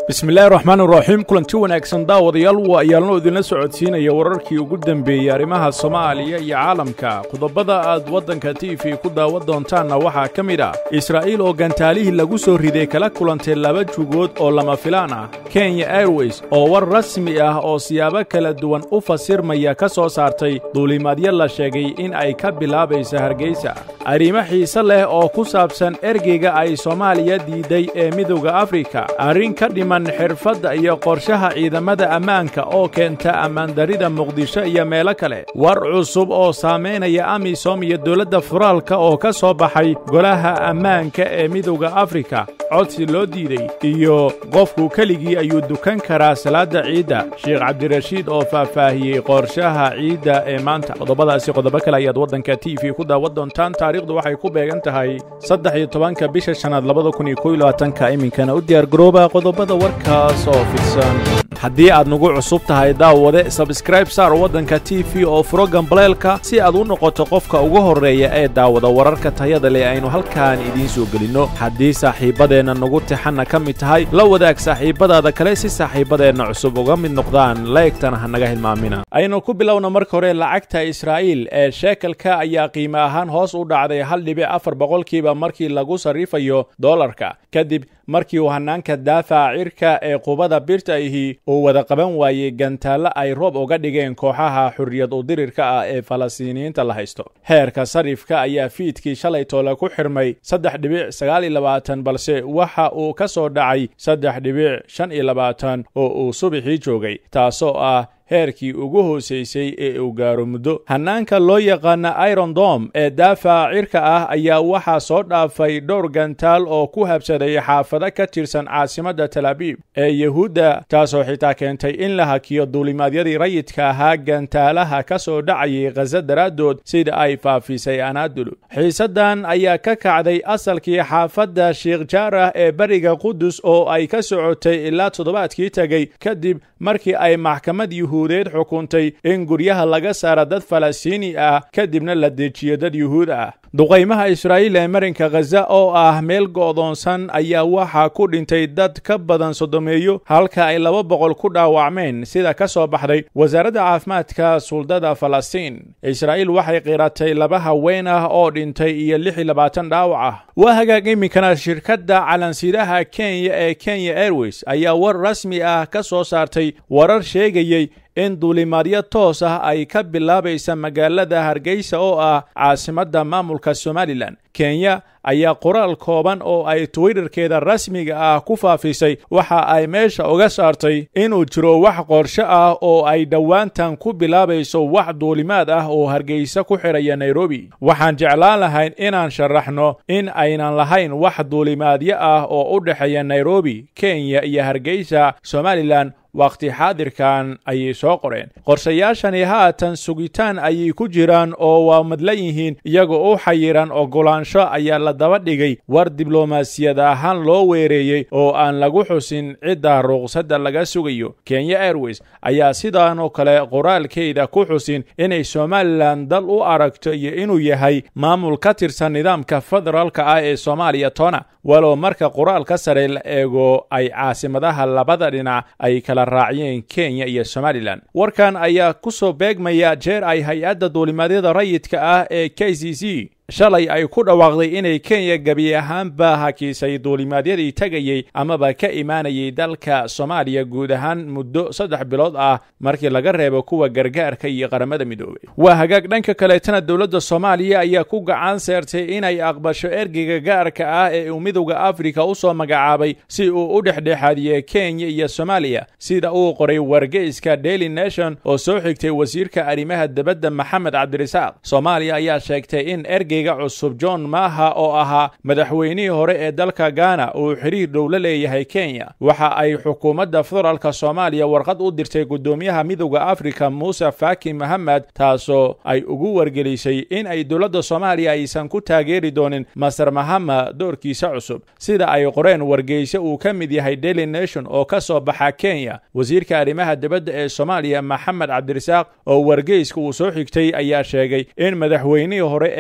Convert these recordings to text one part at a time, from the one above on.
bismillaahi raxmaan iraxiim kulanti wanaagsan daawadayaal waa ayaalno idinla socodsiinaya wararkii ugu dembeeyey arrimaha soomaaliya iyo caalamka qodobada aad waddanka t v ku daawan doontaanna waxaa ka mid ah israa'iil oo gantaalihii lagu soo riday kala kulantay laba jugood oo lama filaan ah kenya airways oo war rasmi ah oo siyaabo kala duwan u fasirmaya ka soo saartay duulimaadyo la sheegay in ay ka bilaabaysa hargeysa arrimo xiise leh oo ku saabsan ergeyga ay soomaaliya diiday ee midowda afrika arrin ka dhiman xirfadda iyo qorshaha ciidamada ammaanka oo keenta ammaandarrida muqdisho iyo meelo kale war cusub oo saamaynaya amisom iyo dowladda federaalka oo ka soo baxay golaha ammaanka ee midowda afrika codsi loo diiday iyo qofku keligii ayuu dukan karaa salaadda ciidda sheekh cabdirashiid oo faahfaahiyey qorshaha ciidda ee maanta qodobadaasi qodobo kale ayaad waddanka t v ku daawan doontaan taariikhdu waxay ku beegan tahay saddex iyo tobanka bisha shanaad labada kun iyo kow iyo labaatanka iminkana u diyaargarooba qodobada warkaas oo fidsan haddii aad nagu cusub tahay daawade sabskraib saar waddanka t v oo furo gambaleelka si aad u noqoto qofka ugu horreeya ee daawada wararka tayada leh aynu halkaan idiin soo gelinno haddii saaxiibbadeenna nagu tixanna ka mid tahay la wadaag saaxiibbadaada kale si saaxiibbadeenna cusub uga mid noqdaan laegtana ha naga hilmaamina aynu ku bilowna marka hore lacagta israa'iil ee sheekalka ayaa qiimo ahaan hoos u dhacday hal dhibic afar boqolkiiba markii lagu sarrifayo dollarka kadib markii uu hannaanka daafaca cirka ee qubada birta ahi uu wada qaban waayey gantaallo ay roob uga dhigeen kooxaha xurriyad udirirka ah ee falastiiniyiinta la haysto heerka sarifka ayaa fiidkii shalay toole ku xirmay saddex dhibic sagaal iyo labaatan balse waxa uu ka soo dhacay saddex dhibic shan iyo labaatan oo uu subaxii joogay taasoo ah heerkii ugu hoosaysay ee uu gaaro muddo hannaanka loo yaqaana iron dom ee daafaca cirka ah ayaa waxaa soo dhaafay dhowr gantaal oo ku habsaday xaafado ka tirsan caasimadda talaabiib ee yuhuudda taasoo xitaa keentay in la hakiyo duulimaadyadii rayidka ahaa gantaalaha ka soo dhacayay khaza daraaddood sida ay faafisay anaadulu xiisaddan ayaa ka kacday asalkii xaafadda sheikh jaarah ee beriga qudus oo ay ka socotay ilaa toddobaadkii tegey kadib markii ay maxkamad yuhuudeed xukuntay in guryaha laga saara dad falastiini ah kadibna la dejiyo dad yuhuud ah duqaymaha israa'iil ee marinka khaza oo ah meel go'doonsan ayaa waxaa ku dhintay dad ka badan sodomeeyo halka ay laba boqol ku dhaawacmeen sida ka soo baxday wasaaradda caafimaadka suldada falastiin israa'iil waxay qiratay laba haween ah oo dhintay iyo lix iyo labaatan dhaawac ah waa hagaag iminkana shirkadda calansidaha kenya ee kenya airways ayaa war rasmi ah ka soo saartay warar sheegayey in duulimaadyo toos ah ay ka bilaabaysa magaalada hargeysa oo ah caasimadda maamulka somalilan kenya ayaa qoraal kooban oo ay twitterkeeda rasmiga ah ku faafisay waxa ay meesha uga saartay inuu jiro wax qorsho ah oo ay dhowaantan ku bilaabayso wax duulimaad ah oo hargeysa ku xidhaya nairobi waxaan jeclaan lahayn inaan sharaxno in aynan lahayn wax duulimaadyo ah oo u dhexeeya nairobi kenya iyo hargeysa somalilan wakhti xaadirkan ayay soo qoreen qorshayaashani haatan sugitaan ayay ku jiraan oo waa madlan yihiin iyagoo u xayiran oggolaansho ayaa la daba dhigay war diblomaasiyad ahaan loo weereeyey oo aan lagu xusin cidda ruqsadda laga sugayo kenya airways ayaa sidaanoo kale qoraalkeeda ku xusin inay somalilan dal u aragto iyo inuu yahay maamul ka tirsan nidaamka federaalka ah ee soomaaliya tona walow marka qoraalka sare la eego ay caasimadaha labada dhinac ay kala raaciyeen kenya iyo somalilan warkan ayaa ku soo beegmaya jeer ay hay-adda duulimaadyada rayidka ah ee k c c shalay ay ku dhawaaqday inay kenya gebi ahaanba hakiisay duulimaadyadii tegayey amaba ka imaanayay dalka soomaaliya guud ahaan muddo saddex bilood ah markii laga reebo kuwa gargaarka iyo qaramada midoobay waa hagaag dhanka kaleetana dowladda soomaaliya ayaa ku gacan seertay inay aqbasho ergeyga gaarka ah ee uu midowda afrika u soo magacaabay si uu u dhexdhexaadiye kenya iyo soomaaliya sida uu qoray wargeyska daily nation oo soo xigtay wasiirka arrimaha dibadda maxamed cabdirasaaq soomaaliya ayaa sheegtay in ergey cusub john maaha oo ahaa madaxweynihii hore ee dalka ghana uu xiriir dhow la leeyahay kenya waxa ay xukuumadda federaalka soomaaliya warqad u dirtay guddoomiyaha midowda afrika muuse faki mohamed taasoo ay ugu wargelisay in ay dowladda soomaaliya aysan ku taageeri doonin master mahama doorkiisa cusub sida ay qoreen wargeyse uu ka mid yahay daily nation oo ka soo baxa kenya wasiirka arrimaha dibadda ee soomaaliya maxamed cabdirasaaq oo wargeyska uu soo xigtay ayaa sheegay in madaxweynihii hore ee ghana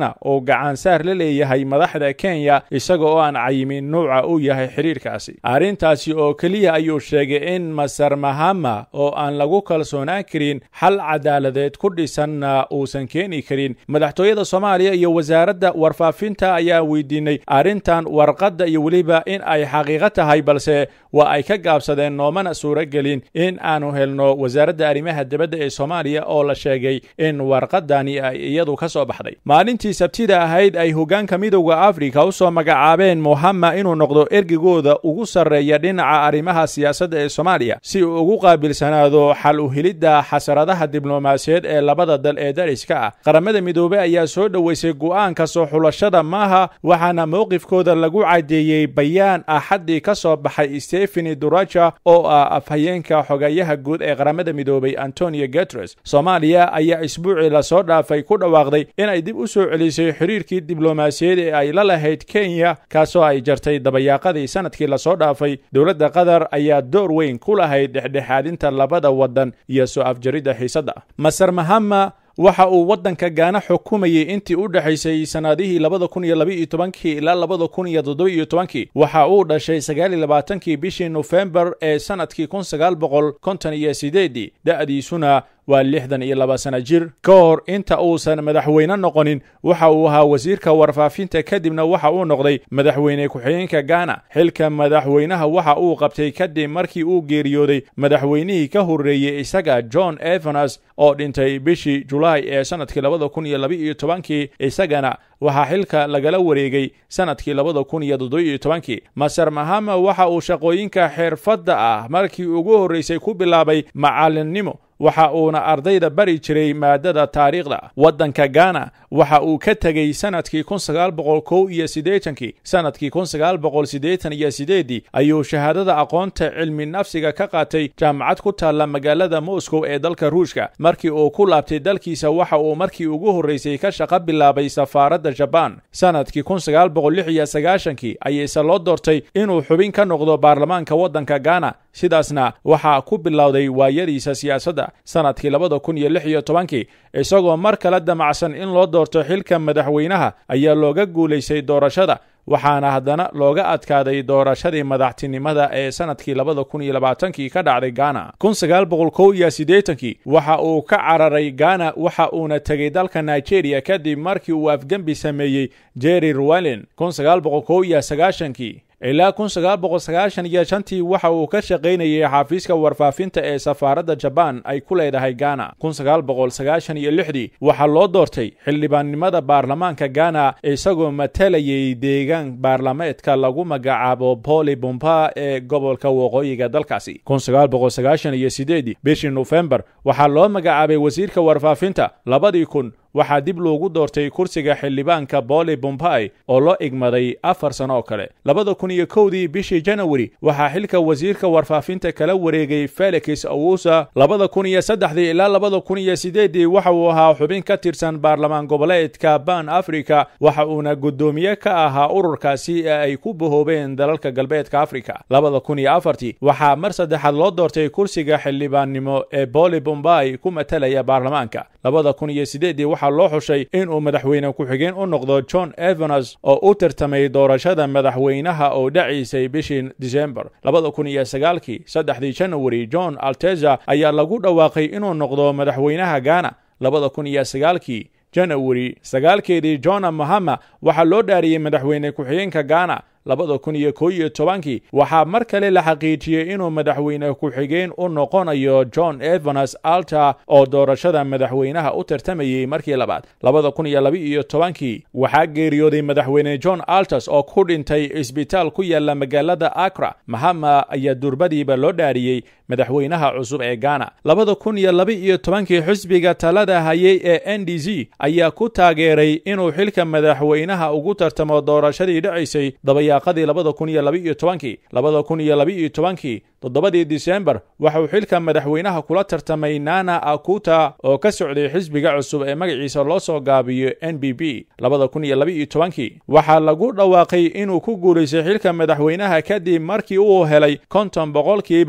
gaana oo gacansaar la leeyahay madaxda kenya isaga oo aan cayimin nuuca uu yahay xidhiirkaasi arrintaasi oo keliya ayuu sheegay in masar mahama oo aan lagu kalsoonaan karin xal cadaaladeed ku dhisanna uusan keeni karin madaxtooyada soomaaliya iyo wasaaradda warfaafinta ayaa weydiinay arrintan warqadda iyo weliba in ay xaqiiqo tahay balse waa ay ka gaabsadeen noomana suuragelin in aanu helno wasaaradda arrimaha dibadda ee soomaaliya oo la sheegay in warqadani ay iyadu ka soo baxday maalintii sabtida ahayd ay hoggaanka midowda afrika u soo magacaabeen muhama inuu noqdo ergigooda ugu sarreeya dhinaca arrimaha siyaasadda ee soomaaliya si uu ugu qaabilsanaado xal u helidda xasaradaha diblomaasiyeed ee labada dal ee dariska ah qaramada midoobey ayaa soo dhoweysay go'aanka soo xulashada maaha waxaana mowqifkooda lagu caddeeyey bayaan axaddii ka soo baxay stefani duraja oo ah afhayeenka xogayaha guud ee qaramada midoobey antonio guteres soomaaliya ayaa isbuucii lasoo dhaafay ku dhawaaqday inay dib u soo celisay xiriirkii diblomaasiyeed ee ay la lahayd kenya kaasoo ay jartay dabayaaqadii sanadkii lasoo dhaafay dowladda qatar ayaa door weyn ku lahayd dhexdhexaadinta labada waddan iyo soo afjaridda xiisadda masar mahama waxa uu waddanka gaana xukumayay intii u dhexaysay sannadihii labada kun iyo labaiyo tobankii ilaa labada kun iyo toddoba-iyo tobankii waxa uu dhashay sagaal iyo labaatankii bishii nofembar ee sannadkii kun sagaal boqol konton iyo sideedii da'diisuna waa lixdan iyo laba sana jir ka hor inta uusan madaxweyne noqonin waxa uu ahaa wasiirka warfaafinta kadibna waxa uu noqday madaxweyne ku-xigeenka gaana xilka madaxweynaha waxa uu qabtay kadib markii uu geeriyooday madaxweynihii ka horreeyey isaga john evanas oo dhintay bishii julaay ee sannadkii labada kun iyo laba-iyo tobankii isagana waxaa xilka lagala wareegay sannadkii labada kun iyo toddoba-iyo tobankii masar mahama waxa uu shaqooyinka xirfadda ah markii ugu horraysay ku bilaabay macallinnimo waxa uuna ardayda bari jiray maadada taariikhda waddanka gaana waxa uu ka tegey sannadkii kun sagaal boqol kow iyo siddeetankii sannadkii kun sagaal boqol siddeetan iyo siddeeddii ayuu shahaadada aqoonta cilmi nafsiga ka qaatay jaamacad ku taalla magaalada moscow ee dalka ruushka markii uu ku laabtay dalkiisa waxa uu markii ugu horraysay ka shaqo bilaabay safaaradda jabaan sannadkii kun sagaal boqol lix iyo sagaashankii ayayse loo doortay inuu xubin ka noqdo baarlamaanka waddanka gaana sidaasna waxaa ku bilowday waayadiisa siyaasadda sannadkii labada kun iyo lix iyo tobankii isagoo mar kale damacsan in loo doorto xilka madaxweynaha ayaa looga guulaystay doorashada waxaana haddana looga adkaaday doorashadii madaxtinimada ee sannadkii labada kun iyo labaatankii ka dhacday gaana kun sagaal boqol kow iyo siddeetankii waxa uu ka cararay gaana waxa uuna tegey dalka nigeria kadib markii uu afgembi sameeyey jerry ruwalin kun sagaal boqol kow iyo sagaashankii ilaa kun sagaal boqol sagaashan iyo shantii waxa uu ka shaqaynayay xafiiska warfaafinta ee safaaradda jabaan ay ku leedahay gaana kun sagaal boqol sagaashan iyo lixdii waxaa loo doortay xildhibaannimada baarlamaanka gaana isagoo matalayay deegaan baarlameedka lagu magacaabo boli bomba ee gobolka waqooyiga dalkaasi kun sagaal boqol sagaashan iyo sideedii bishii nofembar waxaa loo magacaabay wasiirka warfaafinta labadii kun waxaa dib loogu doortay kursiga xildhibaanka boli bombai oo loo igmaday afar sano oo kale labada kun iyo kowdii bishii janawari waxaa xilka wasiirka warfaafinta kala wareegay felix owusa labada kun iyo saddexdii ilaa labada kun iyo sideeddii waxa uu ahaa xubin ka tirsan baarlamaan goboleedka ban africa waxa uuna guddoomiye ka ahaa ururkaasi ee ay ku bahoobeen dalalka galbeedka africa labada kun iyo afartii waxaa mar saddexaad loo doortay kursiga xildhibaannimo ee boli bombai ku matalaya baarlamaanka labada kun iyo sideeddii waxaa loo xushay inuu madaxweyne ku-xigeen u noqdo john evanas oo u tartamay doorashada madaxweynaha oo dhacaysay bishii disembar labada kun iyo sagaalkii saddexdii janawari john alteza ayaa lagu dhawaaqay inuu noqdo madaxweynaha gaana labada kun iyo sagaalkii janawari sagaalkeedii johna mahama waxaa loo dhaariyey madaxweyne ku-xigeenka gaana labada kun iyo kow iyo tobankii waxaa mar kale la xaqiijiyey inuu madaxweyne ku-xigeen u noqonayo john evanas alta oo doorashada madaxweynaha u tartamayey markii labaad labada kun iyo laba iyo tobankii waxaa geeriyooday madaxweyne john altas oo ku dhintay isbitaal ku yaala magaalada akra mahama ayaa durbadiiba loo dhaariyey madaxweynaha cusub ee gaana labada kun iyo laba iyo tobankii xisbiga talada hayay ee n d z ayaa ku taageeray inuu xilka madaxweynaha ugu tartamo doorashadii dhacaysay dabayaaqadii labada kun iyo laba iyo tobankii labada kun iyo laba iyo tobankii toddobadii disembar waxauu xilka madaxweynaha kula tartamay nana akuta oo ka socday xisbiga cusub ee magaciisa loo soo gaabiyo n b b labada kun iyo laba iyo tobankii waxaa lagu dhawaaqay inuu ku guulaystay xilka madaxweynaha kadib markii uu helay konton boqolkiiba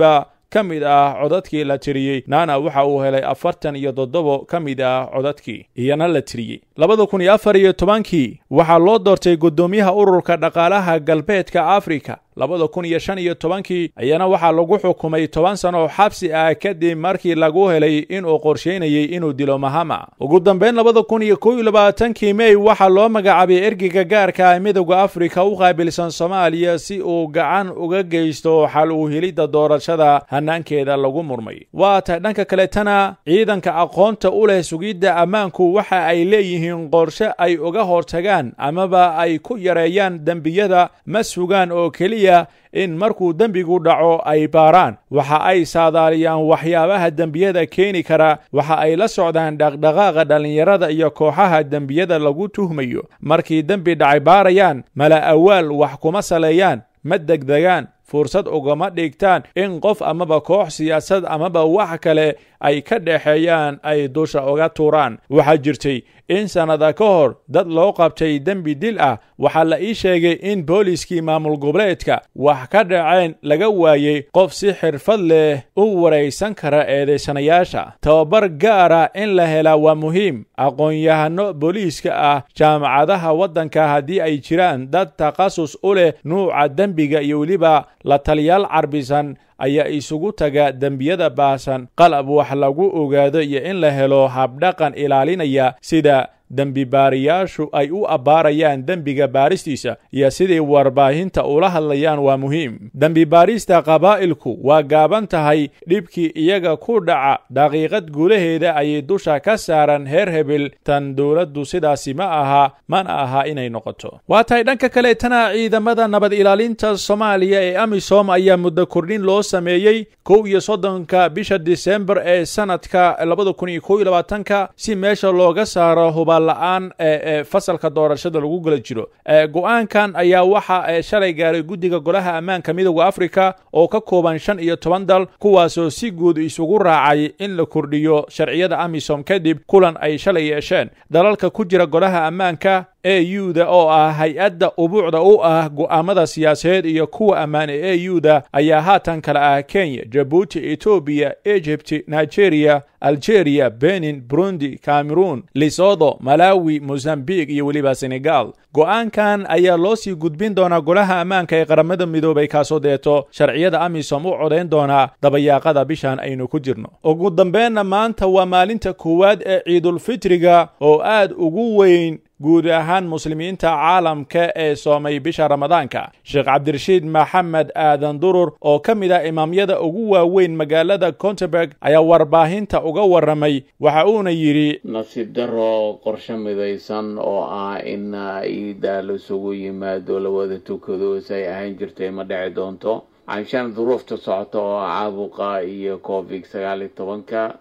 ka mid ah codadkii la tiriyey nana waxa uu helay afartan iyo toddobo ka mid ah codadkii iyana la tiriyey labada kun iyo afar iyo tobankii waxaa loo doortay guddoomiyaha ururka dhaqaalaha galbeedka afrika labada kun iyo shan iyo tobankii ayana waxaa lagu xukumay toban sano oo xabsi ah kadib markii lagu helay inuu qorshaynayey inuu dilo mahama ugu dambeyn labada kun iyo kow iyo labaatankii mey waxaa loo magacaabay ergeyga gaarka ah midowda afrika u qaabilsan soomaaliya si uu gacan uga geysto xal u helidda doorashada hanaankeeda lagu murmay waa tahay dhanka kaletana ciidanka aqoonta u leh sugidda ammaanku waxa ay leeyihiin qorshe ay uga hortagaan amaba ay ku yareeyaan dembiyada ma sugaan oo keliya in markuu dembigu dhaco ay baaraan waxa ay saadaaliyaan waxyaabaha dembiyada keeni kara waxa ay la socdaan dhaqdhaqaaqa dhallinyarada iyo kooxaha dembiyada lagu tuhmayo markii dembi dhacay baarayaan mala awaal wax kuma saleeyaan ma degdegaan fursad ugama dhigtaan in qof amaba koox siyaasad amaba wax kale ay ka dhexeeyaan ay dusha uga tuuraan waxaa jirtay in sannada ka hor dad loo qabtay dembi dil ah waxaa la ii sheegay in booliiskii maamul goboleedka wax ka dhaceen laga waayey qof si xirfad leh u waraysan kara eedaysanayaasha tababar gaara in la helaa waa muhiim aqoon-yahano booliiska ah jaamacadaha waddanka haddii ay jiraan dad takhasus u leh nuuca dembiga iyo weliba la taliyaal carbisan ayaa isugu taga dembiyada baahsan qalab wax lagu ogaado iyo in la helo habdhaqan ilaalinaya sida dembi baariyaashu ay u abbaarayaan dembiga baaristiisa iyo sidai warbaahinta ula hadlayaan waa muhiim dembi baarista qabaa'ilku waa gaaban tahay dhibkii iyaga ku dhaca daqiiqad guulaheeda ayay dusha ka saaran heer hebel tan dowladdu sidaasi ma aha mana aha inay noqoto waa tahay dhanka kaleetana ciidamada nabad ilaalinta soomaaliya ee amisom ayaa muddo kordhin loo sameeyey kow iyo soddonka bisha disembar ee sanadka labada kun iyo kow iyo labaatanka si meesha looga saaro hubaal-la-aan ee fasalka doorashada lagu gula jiro go-aankan ayaa waxa shalay gaaray guddiga golaha ammaanka midowda afrika oo ka kooban shan iyo toban dal kuwaasoo si guud isugu raacay in la kordhiyo sharciyada amisom kadib kulan ay shalay yeesheen dalalka ku jira golaha ammaanka e u-da oo ah hay-adda ubuucda u ah go'aamada siyaasadeed iyo kuwa ammaan ee e u-da ayaa haatan kale ah kenya jabuuti etoobiya egypt nigeria algeria benin burundi cameroon lisodo malawi mozambique iyo weliba senegal go'aankan ayaa loo sii gudbin doonaa golaha ammaanka ee qaramada midoobay kaasoo deeto sharciyada amisom u codayn doonaa dabayaaqada bishan aynu ku jirno ugu dambeenna maanta waa maalinta koowaad ee ciidulfitriga oo aad ugu weyn guud ahaan muslimiinta caalamka ee soomay bisha ramadaanka sheekh cabdirashiid maxamed aadan durur oo ka mid ah imaamyada ugu waaweyn magaalada conterberg ayaa warbaahinta uga warramay waxa uuna yidhi nasiib daro qorshe midaysan oo ah in iida laisugu yimaado la wada tukado say ahayn jirtay ma dhici doonto canshaan duruufta socota oo caabuqa iyo covid sagaal iyo tobanka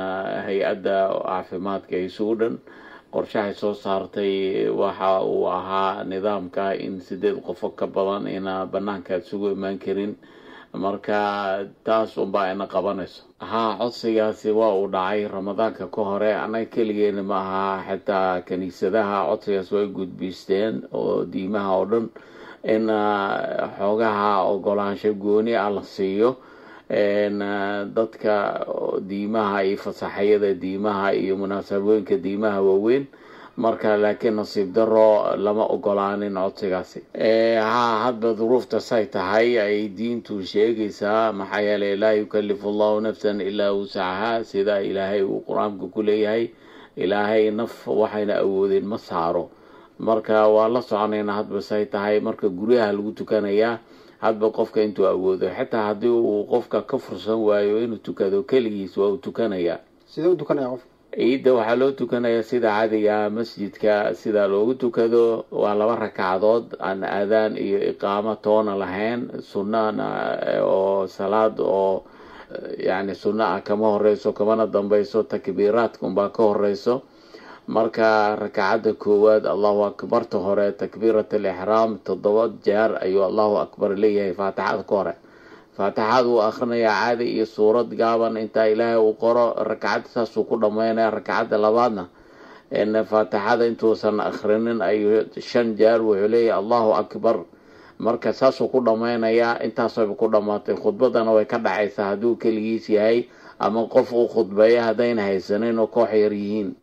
hay-adda caafimaadka ee suudhan qorshahay soo saartay waxa uu ahaa nidaamka in sideed qofo ka badan ina banaanka isugu imaan karin marka taas unbaa ina qabanayso haa codsigaasi waa uu dhacay ramadaanka ka hore annaga keligeena ma aha xitaa kiniisadaha codsigaas way gudbiisteen oo diimaha oo dhan in xoogaha ogolaansho gooni ah la siiyo dadka diimaha iyo fasaxyada diimaha iyo munaasabooyinka diimaha waaweyn marka laakiin nasiib daro lama ogolaanin codsigaasi haa hadba duruufta say tahay ay diintu sheegaysaa maxaa yeelay laa yukalifu allahu nafsan ilaa wusacaha sida ilaahay uu qur-aanka ku leeyahay ilaahay naf waxayna awoodeen ma saaro marka waa la soconayna hadba say tahay marka guryaha lagu tukanayaa hadba qofka intuu awoodo xitaa haddii uu qofka ka fursan waayo inuu tukado keligiis waa uu tukanayaa sidee u tukanaya qofka ciidda waxaa loo tukanayaa sida caadiga masjidka sida loogu tukado waa laba ragcadood aan aadaan iyo iqaamo toona lahayn sunnana oo salaad oo yacni sunno ah kama horeyso kamana dambeyso takbiiraadka unbaa ka horeyso marka rakacadda koowaad allahu akbarta hore takbiirat alixraam toddoba jeer ayuu allahu akbar leeyahay faatixada ka hore faatixaad uu akhrinayaa caadi iyo suurad gaaban intaa ilaahay uu qoro rakacadda saasuu ku dhammaynaya rakacadda labaadna faatixada intuusan akhrinin ayuu shan jeer wuxuu leeyahay allahu akbar marka saasuu ku dhammaynayaa intaasayba ku dhammaatay khudbadana way ka dhacaysaa hadduu keligiis yahay ama qof uu khudbeeya haddayna haysanin oo koox yar yihiin